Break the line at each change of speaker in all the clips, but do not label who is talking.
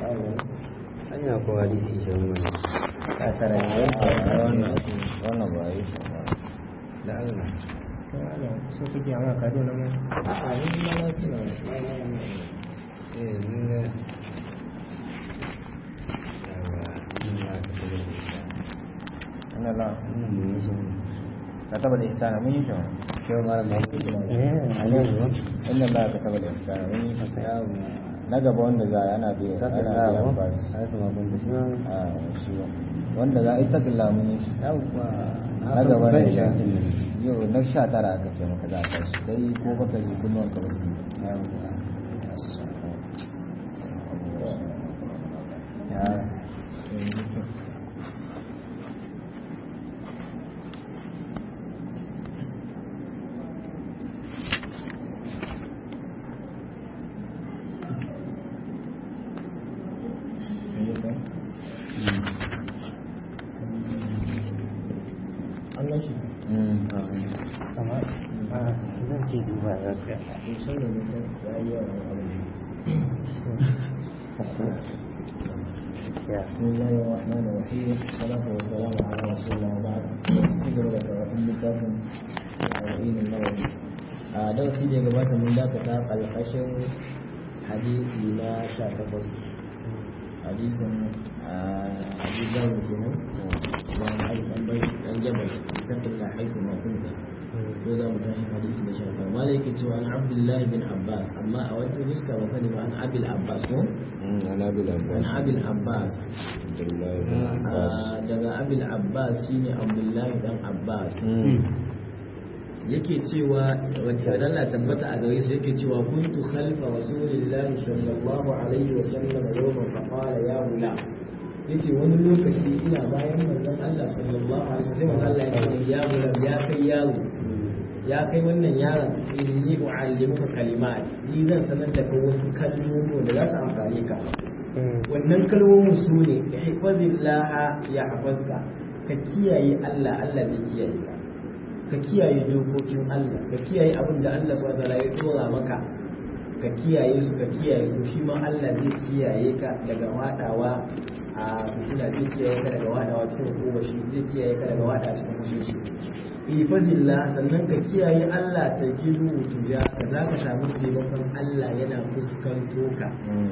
hanya ko hadisi ishirin mana
a tara ne wannan wannan ba yi shi ba
da Allah
so kake amma ka zo nan
a ni ma na tuna
eh ni ne yawa ni ma ka tabbata da isa
ina la
mun mun yi shi
ka taba da ihsana mun yi shi ma
kyau mara ma ku ji
a ne inda la ka taba da ihsana mun yi shi na gaba wanda za a ana biya
ka ta
ana
da
biyan
ba
bas
sai su ma kun da shi ma
a shi wanda za a yi takilla mun yi shi
yawa
na gaba ne
shi
yau na sha tara aka ce maka za a tashi dai ko baka ji kunnuwan ka ba su ya
Allah shi
Mm.
amma a zan ce duba ga ka
sai da mutum ya yi yawa abin
ya
بسم الله الرحمن الرحيم والصلاة والسلام على رسول الله وبعد كبر da karatun littafin arba'in nawawi a darasi da ya gabata mun dakata ƙarƙashin hadisi na sha takwas hadisin abu zaru kenan da ali dan bai dan jabal tattalla haisu ma kunta ko za mu tashi hadisi na sha takwas malai yake cewa an abdullahi bin abbas amma a wata nuska ba sani ba an abil abbas ko
Mm, ana bil
an
abbas
abil abbas
Abdullahi bin Abbas
Ah, daga abil abbas shine abdullahi dan abbas
Mm.
yake cewa wata dalla tabbata a gare su yake cewa kuntu khalfa rasulillahi sallallahu alaihi wa sallam yawman fa qala ya gulam yace wani lokaci ina bayan manzon Allah sallallahu alaihi wa sallam Allah ya ce ya gulam ya kai yaro ya kai wannan yaron inni u'allimuka kalimat ni zan sanar da kai wasu kalmomi da za su amfane ka wannan kalmomin su ne ihfazillah ya hafazka ka kiyaye Allah Allah zai kiyaye ka ka kiyaye dokokin Allah ka kiyaye abin da Allah subhanahu wataala ya tsora maka ka kiyaye su ka kiyaye su shi ma Allah zai kiyaye ka daga wadawa a fitina zai kiyaye ka daga wadawa cikin hukuma shi zai kiyaye ka daga wadawa cikin fushin shi ifadillah sannan ka kiyaye Allah ta gidu tuja ka za ka samu taimakon Allah yana fuskanto ka
Mm.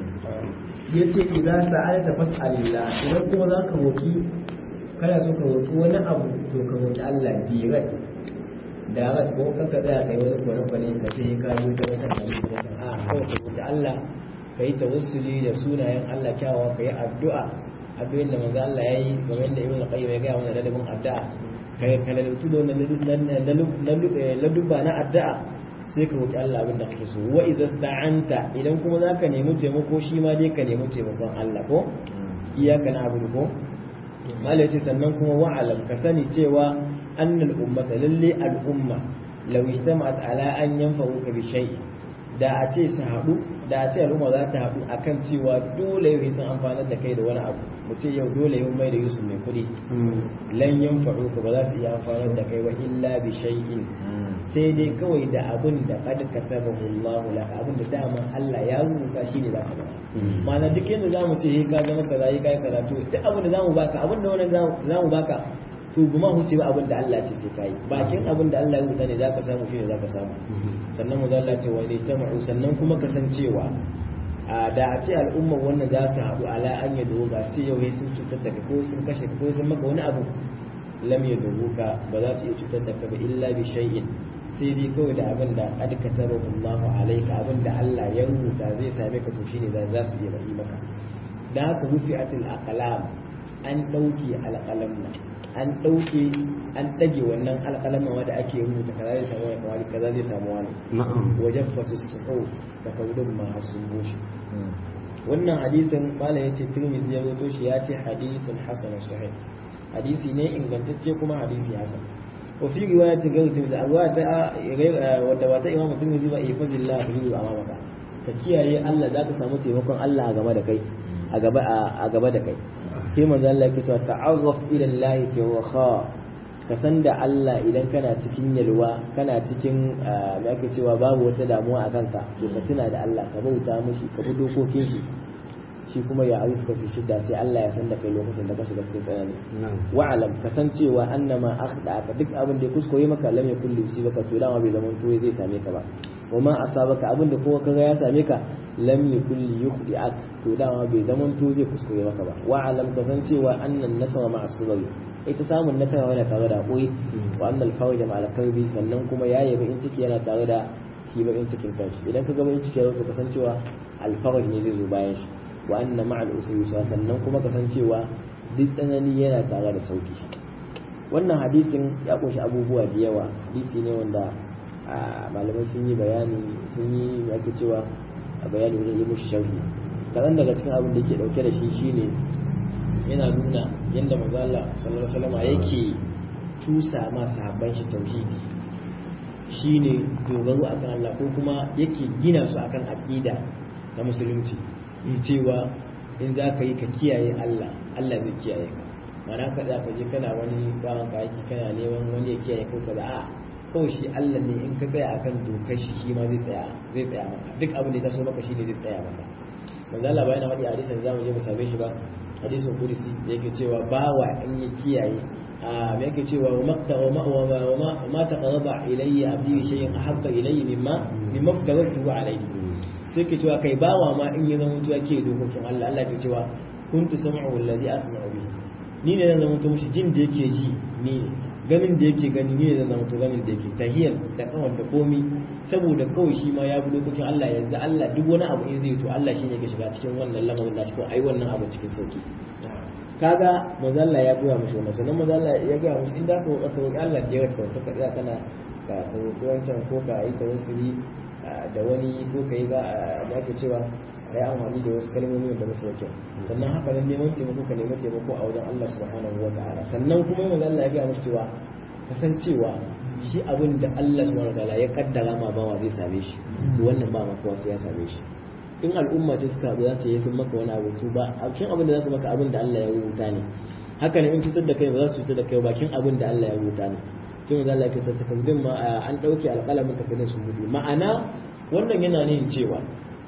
yace idan sa'alta fas'alillah idan kuma za ka roki kana so ka roki wani abu to ka roki Allah direct direct ko kan ka tsaya kai wani kwane kwane ka ce ka yi ta wata hali ko ta a kawai ka roki Allah ka yi tawassuli da sunayen Allah kyawawa ka yi addu'a abin da manzo Allah yayi game da Ibn Qayyim ya ga mana ladabin addu'a kai ka lalubtu da wannan ladubba na addu'a sai ka roki Allah abin da kake so wa idza sta'anta idan kuma zaka nemi taimako shi ma dai ka nemi taimakon Allah ko iyaka na abu ko malai ce sannan kuma wa'alam ka sani cewa annal ummata lalle al'umma law ijtama'at ala an yanfa'uka bi shay'in da a ce su haɗu da a ce al'umma za ta haɗu akan cewa dole yau sun amfanar da kai da wani abu mu ce yau dole yau mai da yusuf mai kuɗi lan yanfa'uka ba za su iya amfanar da kai wa illa bi shay'in
Mm.
sai dai kawai da abin da kad katabahu Allah laka abin da dama Allah ya rubuta shi ne zaka ba ma'ana duk yadda zamu ce ka zama kaza yi kai karatu duk abin da zamu baka abin da wannan zamu baka to guma huce ba abin da Allah ce sai kai bakin abin da Allah ya rubuta ne zaka samu shi ne zaka samu sannan mu Allah ce wa ne tamu sannan kuma kasancewa a da a ce al'ummar wannan za su haɗu ala an yi dogo ga su yau sun cutar da ka ko sun kashe ka ko sun maka wani abu lam ya ka ba za su iya cutar da ka ba illa bi shay'in sai dai kawai da abin da qad kataba Allahu alayka abin da Allah ya rubuta zai same ka to shine za za su iya yi maka da haka rufi'atul aqlam an dauke alqalamna an dauke an dage wannan alqalama wanda ake rubuta kaza zai samu wani kawai kaza zai samu wani
na'am
wajaffatu suhuf da kaudin ma hasun boshi
Mm.
wannan hadisin malam yace Tirmidhi ya rawaito shi ya ce hadithun hasan sahih hadisi ne ingantacce kuma hadisi hasan wa fi riwayati ghayr Tirmidhi a riwaya wadda wata Imam Tirmidhi ba ifazillah bihi amamaka ka kiyaye Allah zaka samu taimakon Allah a game da kai a gaba a gaba da kai sai manzo Allah yake cewa ta'arraf ila Allah fi raha ka san da Allah idan kana cikin yalwa kana cikin me ake cewa babu wata damuwa a kanka to ka tuna da Allah ka bauta mishi ka bi dokokin shi shi kuma ya arifuka fi shidda sai Allah ya san da kai lokacin da ka shiga cikin tsanani
na'am
wa'alam kasancewa annama akhdaka duk abin da ya kuskure maka lam yakul baka to dama bai zaman to zai same ka ba wa ma asabaka abin da kowa kaga ya same ka lam yakul yukhdi'ak to dama bai zaman to zai kuskure maka ba wa'alam kasancewa annan nasara ma'a sabri ita samun nasara yana tare da hakuri wa annal fawja ma'al karbi sannan kuma yayi in ciki yana tare da shi in cikin kanshi idan ka ga in ciki ya zo kasancewa alfaraj ne zai zo bayan shi wa anna ma'al usri yusra sannan kuma kasancewa duk tsanani yana tare da sauki wannan hadisin ya kunshi abubuwa da yawa hadisi ne wanda a, malamai sun yi bayani sun yi ake cewa a bayani wajen yi mushi sharhi kaɗan daga cikin abin da yake ɗauke da shi shine yana nuna yadda manzo Allah sallallahu alaihi wasallam yake tusa ma sahabban shi tauhidi shine dogaro akan Allah ko kuma yake gina su akan aqida na musulunci cewa in za ka yi ka kiyaye Allah Allah zai kiyaye ka mana ka za ka je kana wani bawan ka aiki kana neman wani ya kiyaye ko kaza a kawai shi Allah ne in ka tsaya akan dokar shi shi ma zai tsaya zai tsaya maka duk abin da ya taso maka shi ne zai tsaya maka manzo Allah bayan wani hadisin zamu je mu same shi ba hadisin kudusi da yake cewa bawa in ya kiyaye a me yake cewa wa makta wa ma wa ma ma taqarraba ilayya abdi shay'in ahabba ilayya mimma mimma ftawartu alayhi sai ke cewa kai bawa ma in ya zama mutuwa ke dokokin Allah Allah ke cewa kuntu sam'u alladhi asma'u bihi ni ne zan zama mushi jin da yake ji ni ne ganin da yake gani ni ne zan zama ganin da yake tahiyar da kawar da komi saboda kawai shi ma ya bi dokokin Allah yanzu Allah duk wani abu in zai to Allah shine ke shiga cikin wannan lamarin da shi ko ai wannan abu cikin sauki kaga mazalla ya goya mushi wannan sannan mazalla ya goya mushi inda ka ka roki Allah da ya ka ka tsaya kana ka roki wancan ko ka yi tawassuli da wani ko ka yi ba da ake cewa ka yi amfani da wasu kalmomi da basu da kyau sannan haka nan neman taimako ka nemi taimako a wajen Allah subhanahu wa ta'ala sannan kuma manzo Allah ya ga mushi cewa kasancewa shi abin da Allah subhanahu wa ta'ala ya kaddara ma bawa zai same shi to wannan ba maka sai ya same shi in al'umma ce suka za su yi sun maka wani abu to ba bakin abin da za su maka abin da Allah ya rubuta ne haka ne in cutar da kai ba za su cutar da kai bakin abin da Allah ya rubuta ne sai manzo Allah ya ce takardun ma an dauke alƙalamin takardun sun gudu ma'ana wannan yana nuna cewa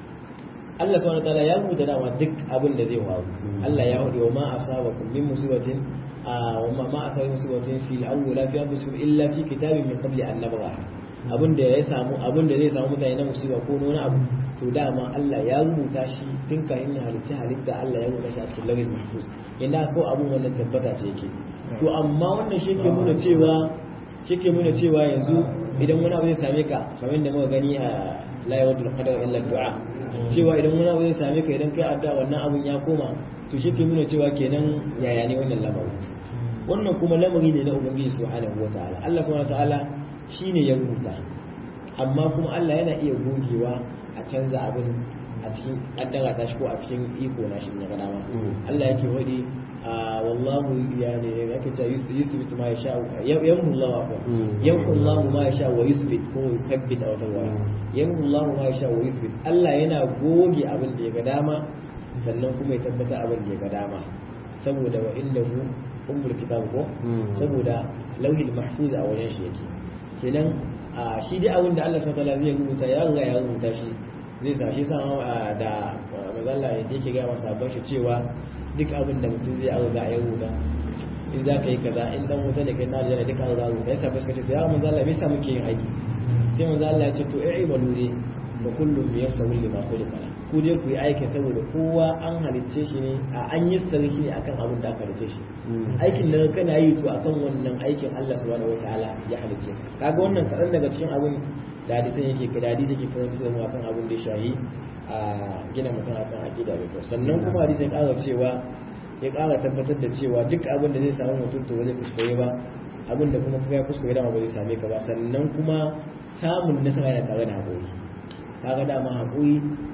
Allah subhanahu wataala ya rubuta dama duk abin da zai faru Allah ya hudu wa ma asabakum min musibatin wa ma ma asabakum musibatin fil awwal fi anfusikum illa fi kitabin min qabli an nabraha abin da ya samu abin da zai samu mutane na musiba ko wani abu to dama Allah ya rubuta shi tun kafin ya halitta halitta Allah ya rubuta shi a cikin lawil mahfuz inda ko abun wannan tabbata ce yake to amma wannan shi ke nuna cewa shi ke nuna cewa yanzu idan wani abu zai same ka kamar da muka gani a la yawadul qadar illa du'a cewa idan wani abu zai same ka idan kai addu'a wannan abun ya koma to shi ke nuna cewa kenan yaya ne wannan lamarin wannan kuma lamari ne na ubangiji subhanahu wataala Allah subhanahu wataala shine ya rubuta amma kuma Allah yana iya gogewa a canza abin a cikin kaddara ta shi ko a cikin iko na shi ne ga dama Allah yake wadi wallahu yani yake ta yusbit ma yasha yamhu Allah wa yamhu Allah ma yasha wa yusbit ko yusbit a wata waya yamhu Allah ma yasha wa yusbit Allah yana goge abin da ya ga dama sannan kuma ya tabbata abin da ya ga dama saboda wa innahu ummul kitab ko saboda lauhil mahfuz a wajen shi yake kenan a shi dai abin da Allah subhanahu wa zai rubuta ya riga ya rubuta shi zai sa shi sama da mazalla da yake ga masa ban shi cewa duk abin da mutum zai riga ya rubuta in za ka yi kaza in dan wuta ne kai na da duka riga rubuta yasa fuska ce to ya mazalla me yasa muke yin aiki sai mazalla ya ce to ai balu ne wa kullum yasawul lima khuliqa ku dai ku yi aiki saboda kowa an halicce shi ne a an yi sirri shi ne akan abin da aka halicce shi aikin da kana yi to akan wannan aikin Allah subhanahu wataala ya halicce kaga wannan kaɗan daga cikin abin da hadisan yake ka da hadisi yake karanci da mu akan abin da ya shahi a gina mutum akan aqida da kyau sannan kuma hadisi ya ƙara cewa ya ƙara tabbatar da cewa duk abin da zai samu mutum to zai kuskure ba abin da kuma ya kuskure dama ba zai same ka ba sannan kuma samun nasara yana tare da haƙuri kaga dama haƙuri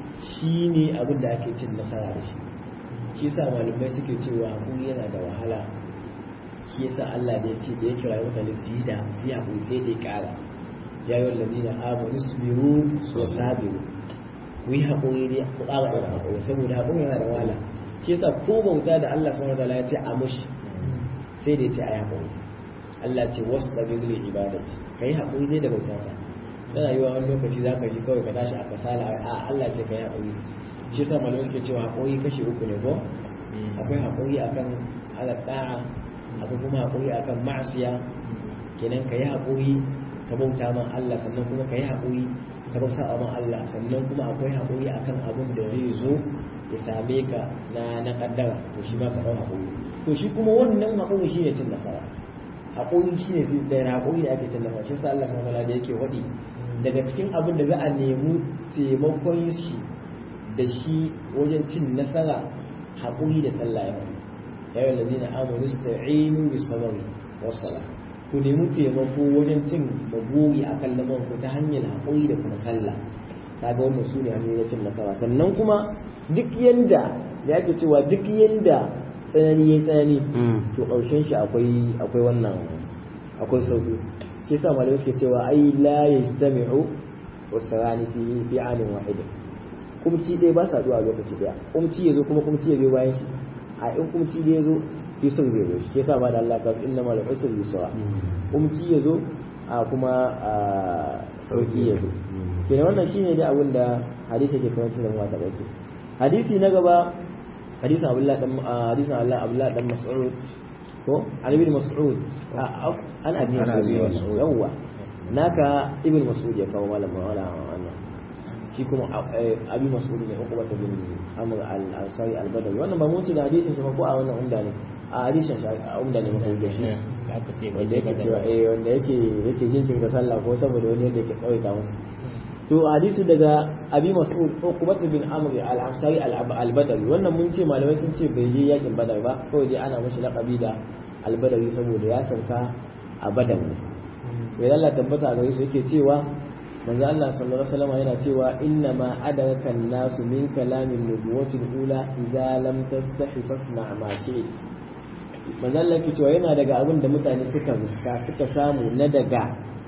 shi ne abin da ake cin nasara da shi shi sa malamai suke cewa hakuri yana da wahala shi yasa Allah da ya ce da ya kira mutane su yi da su yi hakuri sai da ya kara ya yi wallazi na amanu su biyu wa sabiru ku yi hakuri ne ku ƙara ɗaura hakuri saboda hakuri yana da wahala shi yasa ko bauta da Allah subhanahu wataala ya ce a mushi sai da ya ce a yi hakuri Allah ce wasu ɗabi li ibadati kai hakuri dai da bauta ta yana yi wa wani lokaci za ka ji kawai ka tashi a kasala a Allah ce ka yi haƙuri shi yasa malamai suke cewa haƙuri kashi uku ne ko akwai haƙuri akan ala da'a akwai kuma haƙuri akan ma'asiya kenan ka yi haƙuri ka bauta man Allah sannan kuma ka yi haƙuri ka bauta man Allah sannan kuma akwai haƙuri akan abin da zai zo ya same ka na na kaddara to shi ma ka ɗau haƙuri to shi kuma wannan haƙuri shi ne cin nasara haƙuri shi ne da haƙuri da ake cin nasara shi sa Allah subhanahu da yake waɗi daga cikin abin da za a nemi taimakon shi da shi wajen cin nasara haƙuri da sallah ya faɗi ya yi lazina amuru sta'inu bis sabari was salah ku nemi taimako wajen cin magori a kan lamar ku ta hanyar haƙuri da kuma sallah kaga wannan su ne hanyoyin cin nasara sannan kuma duk yanda da ake cewa duk yanda tsanani ya tsanani to ƙarshen shi akwai akwai wannan akwai sauki shi yasa malamai suke cewa ai la yastami'u wasarani fi fi anin wahidin kumci ɗaya ba sa zuwa lokaci ɗaya kumci ya zo kuma kumci ya zo bayan shi a in kumci ɗaya ya zo yusuf zai zo shi yasa ba da Allah kasu inna mal usr yusra kumci ya zo a kuma sauki ya zo kenan wannan shine dai abin da hadisi ke kawo da mu ta dauke hadisi na gaba hadisin Abdullah dan hadisin Allah Abdullah dan Mas'ud ko an ibn Mas'ud an abi Mas'ud yawa naka ibn Mas'ud ya kawo malama wala wannan shi kuma abi Mas'ud ne uqba bin Amr al-Ansari al-Badawi wannan ba mu ci da hadisin sa ko a wannan umda ne a hadisin sa umda ne muka yi shi
aka ce
wanda yake cewa eh wanda yake yake jinkin ga sallah ko saboda wani yadda yake tsawaita musu to hadisi daga abi mas'ud uqbat bin amr al-ansari al-badawi wannan mun ce malamai sun ce bai je yakin badar ba kawai dai ana mashi laqabi da al-badawi saboda ya sauka a badar ne to Allah tabbata ga su yake cewa manzo Allah sallallahu alaihi wasallam yana cewa inna ma adaraka an-nasu min kalamin nubuwati al-ula idza lam tastahi fasna ma shi'ta manzo Allah yake cewa yana daga abin da mutane suka suka samu na daga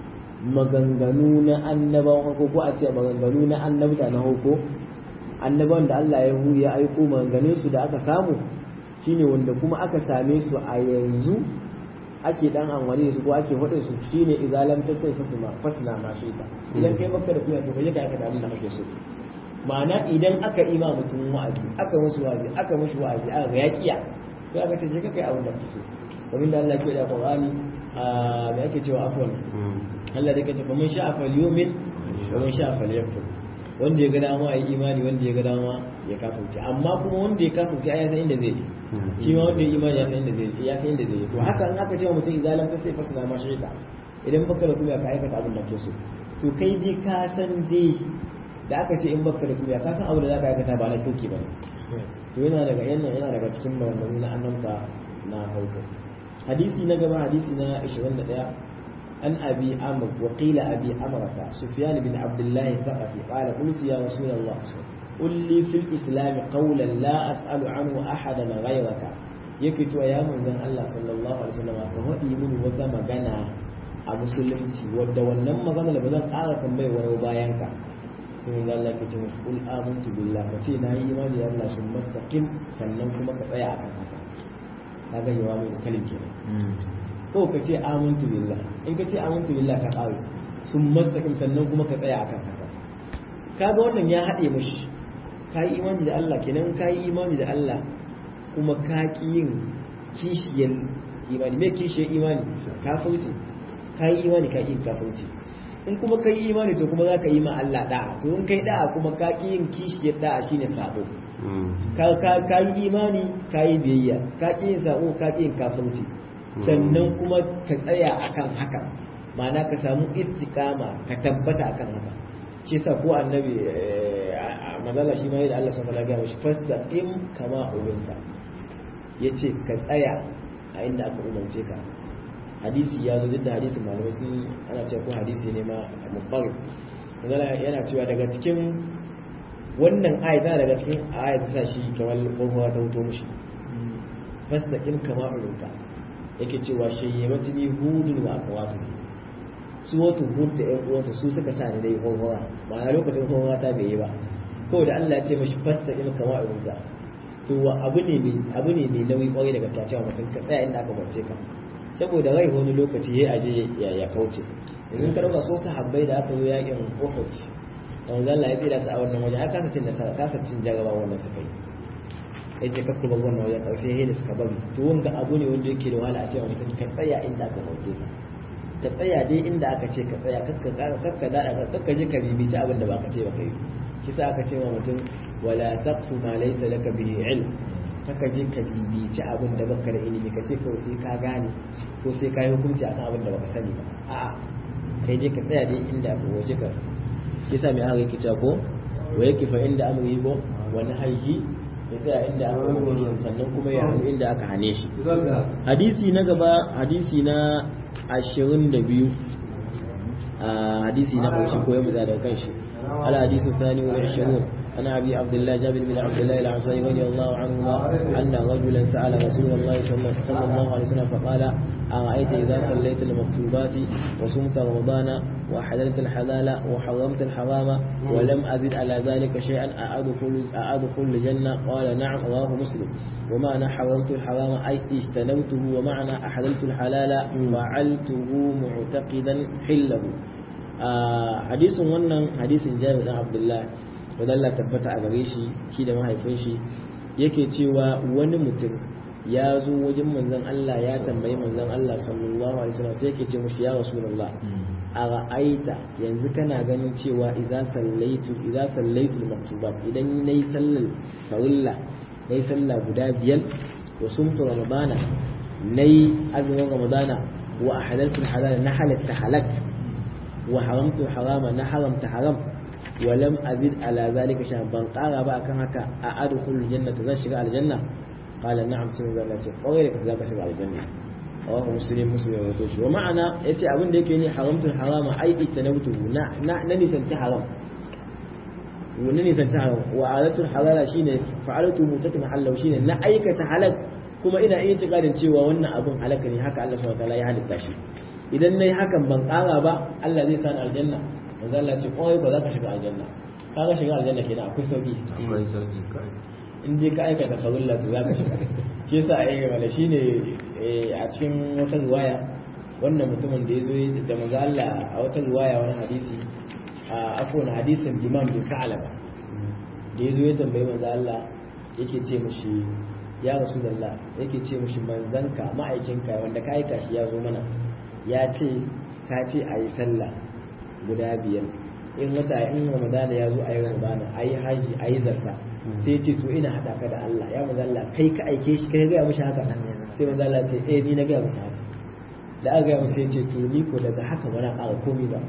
maganganu na annabawan farko ko a ce maganganu na annabta na farko annabawan da Allah ya hu ya aiko maganganun su da aka samu shine wanda kuma aka same su a yanzu ake dan amfani da su ko ake faɗin su shine izalam ta sai fasna fasna ma shi ta idan kai maka da kuma to kai ka aka abin da kake so ma'ana idan aka ima mutum wa'azi aka musu wa'azi aka mushi wa'azi aka ga yakiya sai aka ce kai abin da kake so kamar da Allah ke da Qur'ani a me ake cewa afwan Allah da kace faman sha'a falyumin wa man sha'a falyakfur wanda ya ga dama ya imani wanda ya ga dama ya kafirce amma kuma wanda ya kafirce ai ya san inda zai je shi ma wanda ya imani ya san inda zai ya san inda zai je to haka in aka ce mutum izalan ka sai fasala ma shaida idan baka da kuma ka aikata abin da ke so to kai dai ka san dai da aka ce in baka da kuma ka san abin da zaka aikata ba na kirki ba to yana daga yana yana daga cikin maganganu na annabta na farko hadisi na gaba hadisi na 21 عن أبي عمرو وقيل أبي عمرة سفيان بن عبد الله الثقفي قال قلت يا رسول الله قل لي في الإسلام قولا لا أسأل عنه أحدا غيرك يكتو يا من الله صلى الله عليه وسلم فهدي من وذا مغنى a musulunci wadda wannan magana da ba zan ƙara tambayi wani bayan ka sai ga Allah ke ce musu kul amantu billah ka ce na yi imani da Allah sun mustaqim sannan kuma ka tsaya akan haka kaga yawa mai kalin kenan kawai ka ce amantu billah in ka ce amantu billah ka ƙare sun mastaqim sannan kuma ka tsaya akan haka kaga wannan ya haɗe mashi ka yi imani da Allah kenan ka yi imani da Allah kuma ka ƙi yin kishiyar imani me kishiyar imani kafirci ka yi imani ka ƙi yin kafirci in kuma ka yi imani to kuma za ka yi ma Allah da'a to in kai da'a kuma ka ƙi yin kishiyar da'a shine sabo ka yi imani ka yi biyayya ka ƙi yin sabo ka ƙi yin kafirci sannan kuma ka tsaya akan haka ma'ana ka samu istikama ka tabbata akan haka shi sa ko annabi mazala shi ma yadda Allah sun fara gaya shi fastaqim kama umirta yace ka tsaya a inda aka umarce ka hadisi ya zo da hadisin malamai sun ana cewa ko hadisi ne ma muqarrib yana cewa daga cikin wannan ayat tana daga cikin ayat ta shi kamar kofa ta wuto mushi fastaqim kama umirta yake cewa shayyabati ni hudun wa akwatu su wata hud da ƴan uwanta su suka sa ni dai horhora ma'ana lokacin horhora ta bai yi ba kawai da Allah ya ce mashi fasta in kama irin da to abu ne ne abu ne ne nauyi kwarai da gaskiya cewa mutum ka tsaya inda aka barce ka saboda rai wani lokaci ya aje ya ya kauce idan ka dauka so sahabbai da aka zo yakin Uhud da manzo Allah ya tsira su a wannan waje har kasa cin nasara kasa cin jaraba wannan suka yi ya ce kakku ba wannan wajen ƙarshe sai da suka bari to wanga abu ne wanda yake da wahala a cewa mutum ka tsaya inda aka hauke ka ka tsaya dai inda aka ce ka tsaya kakka ƙara kakka daɗa kakka je ka bibici abin da ba ka ce ba kai kisa aka ce wa mutum wala taqfu ma laysa laka bihi ilm kaka je ka bibici abin da baka da ilimi ka ce kawai sai ka gane ko sai ka yi hukunci akan abin da baka sani ba a'a kai dai ka tsaya dai inda aka waje ka kisa mai haka yake cewa ko wa yake fa inda amri ko wani haihi ya tsaya inda aka waje shi sannan kuma ya hannu inda aka hane shi hadisi na gaba hadisi na ashirin da biyu a hadisi na ƙarshe ko ya muza daga kanshi al hadisu thani wa 20 عن ابي عبد الله جابر بن عبد الله العنصري رضي الله عنهما ان رجلا سال رسول الله صلى الله عليه وسلم فقال ارايت اذا صليت المكتوبات وصمت رمضان وحللت الحلال وحرمت الحرام ولم ازد على ذلك شيئا اادخل اادخل الجنه قال نعم رواه مسلم ومعنى حرمت الحرام اي اجتنبته ومعنى احللت الحلال فعلته معتقدا حله آه حديث ونن حديث جابر بن عبد الله wadda Allah tabbata a gare shi shi da mahaifin shi yake cewa wani mutum ya zo wajen manzon Allah ya tambayi manzon Allah sallallahu alaihi wasallam sai yake ce mushi ya rasulullah a ra'aita yanzu kana ganin cewa idza sallaitu idza sallaitu maktubat idan nayi sallar farilla nayi sallah guda biyar wa sumtu ramadana nayi azumin ramadana wa ahlaltu halal na halatta halak wa haramtu harama na haramta haram ولم أزد على ذلك شيئا بان قال بقى كان هكا أدخل الجنة ذا شغال الجنة قال نعم سمع ذلك وغيرك ذاك شغال الجنة رواه مسلم مسلم وتوشي ومعنى يتي أبن ديك يني حرمت الحرام أي اجتنبته نا نا نني سنت حرام ونني سنت حرام وعادة الحلال شيء فعلته متكن حل وشيء نا أيك تحلك kuma ina iya tikadin cewa wannan abun halaka ne haka Allah subhanahu wa ta'ala ya halitta shi idan nayi hakan ban kara ba Allah zai sani aljanna manzo Allah ce kawai ba za ka shiga aljanna ka ga shiga aljanna kenan akwai sauki
akwai sauki kai
in je ka aikata farulla to za ka shiga shi yasa ai wala shine a cikin wata riwaya wannan mutumin da ya zo da manzo Allah a wata riwaya wani hadisi a afwan hadisin Imam bin Ka'laba da ya zo ya tambayi manzo Allah yake ce mishi ya rasulullah yake ce mishi manzanka ma'aikinka wanda ka aika shi ya zo mana ya ce ka ce a yi sallah guda biyar in wata in ramadana ya zo a yi ramadana a yi haji a yi zarta sai ce to ina haɗa ka da Allah ya maza Allah kai ka aike shi kai gaya mishi haka sai maza Allah ce eh ni na gaya mishi haka da aka gaya mishi sai ce to ni ko daga haka ba na ƙara komi ba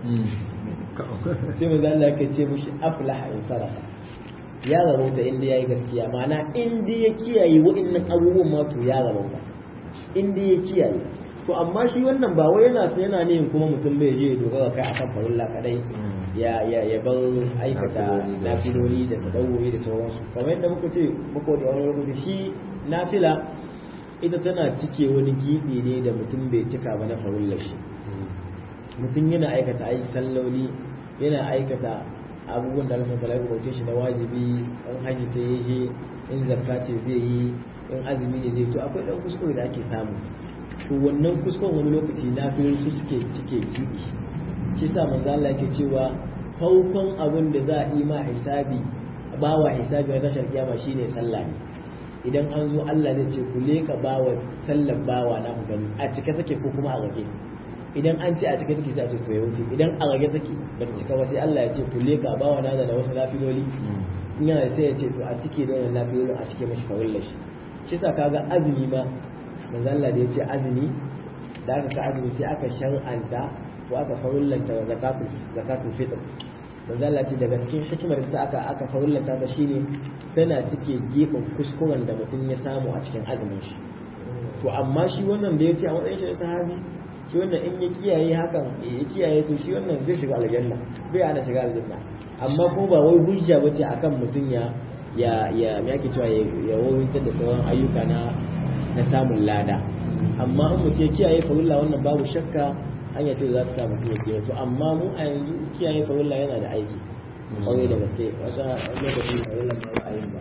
sai maza Allah ya ce mishi aflaha in sarrafa ya rabauta inda ya yi gaskiya ma'ana inda ya kiyaye waɗannan abubuwan ma to ya rabauta inda ya kiyaye to amma shi wannan ba wai yana yana ne kuma mutum bai je ya dogara kai akan farilla kadai ya ya ya bar aikata nafiloli da tadawuri da sauransu kamar yadda muka ce muka da wani lokaci shi nafila ita tana cike wani gibi ne da mutum bai cika ba na farillar shi mutum yana aikata aiki salloli yana aikata abubuwan da Allah sun ya rubuce shi na wajibi in haji sai ya je in zakka ce zai yi in azumi ne zai to akwai dan kuskure da ake samu to wannan kuskuren wani lokaci na fi su suke cike gibi shi sa manzo Allah yake cewa farkon abin da za a yi ma hisabi bawa hisabi na tashar kiyama shine sallah ne idan an zo Allah zai ce ku leka bawa sallar bawa na ku gani a cike take ko kuma a rage idan an ce a cike take sai a ce to ya wuce idan a rage take ba ta cika ba sai Allah ya ce ku leka bawa na da wasu lafiloli in yana sai ya ce to a cike da wannan lafilolin a cike mashi farillar shi shi sa kaga azumi ma manzo Allah da ya ce azumi da aka ka azumi sai aka shar'anta ko aka farullanta zakatul zakatul fitr manzo Allah ce daga cikin hikimar da aka aka farullanta ta shine tana cike gefen kuskuren da mutum ya samu a cikin azumin shi to amma shi wannan da ya ce a matsayin shi sahabi shi wannan in ya kiyaye hakan ya kiyaye to shi wannan zai shiga aljanna bai ana shiga aljanna amma ko ba wai hujja bace akan mutum ya ya ya me yake cewa ya wawintar da sauran ayyuka na na samun lada amma in mutum ya kiyaye farilla wannan babu shakka hanya ce za ta sa mutum ya kiyaye to amma mu a yanzu kiyaye farilla yana da aiki kwarai da gaske wasu lokaci farilla ba a yin ba